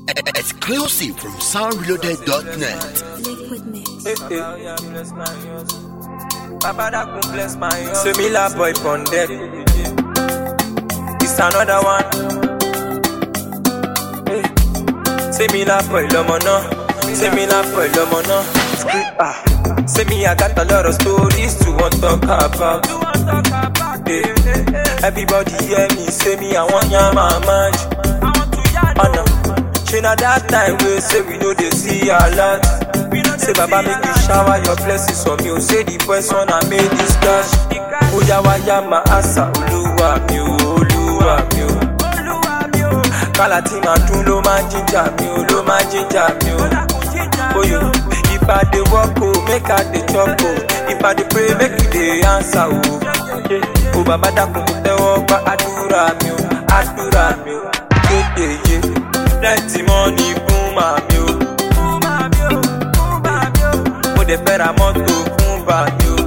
Exclusive from soundreloaded.net. Liquid mix. Papa that can bless my heart. Say me la boy pon deck. It's another one. Hey. Say me la boy lomo no. Say me la boy lomo no. Scream, ah. Say me I got a lot of stories to want talk about. Hey. Everybody hear me. Say me I want ya my mind. Oh no. She na that time we say we know they see a lot. Say Baba make you shower your blessings on me. Oh, say the person I made this cash. Oya waya ma asa Olúwa mi o, Olúwa mi o. Kálá tí màá dún ló máa jíjà mi o, ló máa jíjà mi o. Oyo, if I dey work o, make I dey chop o. If I dey pray, make you dey answer o. O bàbá dákun kò tẹ́wọ́ gba àdúrà mi o, àdúrà mi o. Yéyéyé, plenty money fún màmí o. Mo dẹ̀ fẹ́ ra mọ́tò fún bàmí o.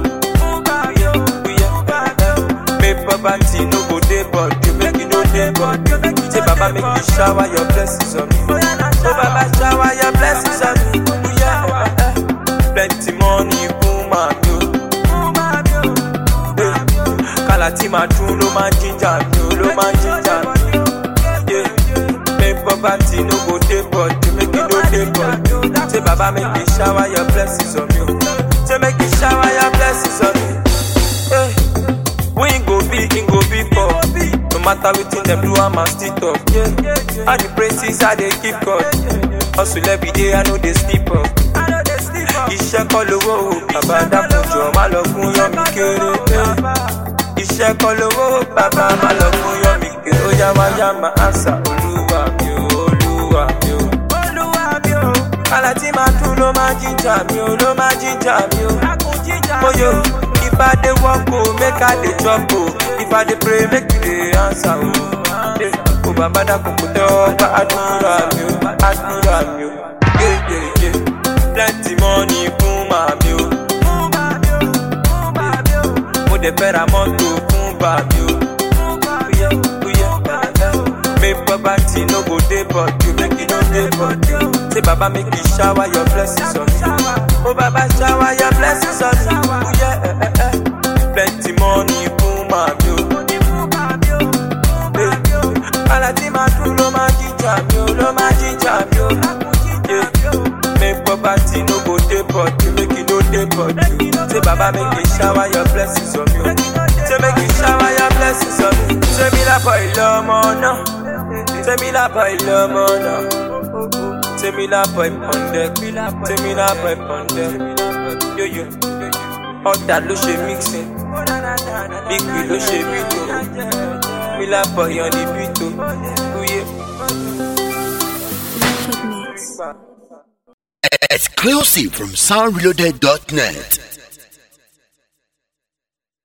Make poverty no go dey body, make e no dey body. Say baba make you shower your blessings on me. Oh baba shower your blessings on me. Yeah, eh, eh. Plenty money fún màmí o. Eh, Kálá tí màá dún ló máa jíjà mi o, ló máa jíjà mi. Yeah. Make poverty no go dey body, make e no dey body. Say baba make you shower your blessings on me. o. Say make you shower your blessings on me. Hey. We ain't go be, ain't go be for. No matter wetin dem do, I'm still talk. Yeah. All the praises I dey keep God. Hustle every day, I know they sleep up. Iṣẹ́ kọ́ lówó o, bàbá dákun jọ má lọ fún yán mi kéré. eh. Iṣẹ́ kọ́ lówó o, bàbá má lọ fún yán mi kéré. Ó yá wá yá máa àṣà olúwa mi o, olúwa mi o. Kálá tí màá dún ló máa jíjà mi o, ló máa jíjà mi o. Oyo, if I dey work o, make I dey chop o. If I dey pray, make you dey answer o. Eh, O bàbá dákun kò tẹ́wọ́ gba àdúrà mi o, àdúrà mi o. Yeah, yeah, yeah. Plenty money fún màmí o. Mo dẹ̀ fẹ́ ra mọ́tò fún bàmí o. Oya, oya, eh, eh. Make poverty no go dey body, make e no dey body. Say baba make you shower your blessings on me. Oh baba shower your blessings on me. Oh, yeah, eh, eh, eh. Plenty money fún màmí o. Eh, Kálá tí màá dún ló máa jíjà mi o, ló máa jíjà mi o. Yeah. Make poverty no go dey body, make e no dey body. Say baba make you shower your blessings on me. o. Say make you shower your blessings on me. Say mi la boy lọ́mọ náà. Say mi la boy lọ́mọ náà. Say mi la boy pọ̀ndẹ̀. Say mi la boy pọ̀ndẹ̀. Yo yo. Ọ̀tà ló ṣe mixing. Big Bill ló ṣe bítò. Mi la boy on the bítò. Uye. Liquid mix. Exclusive from soundreloaded.net.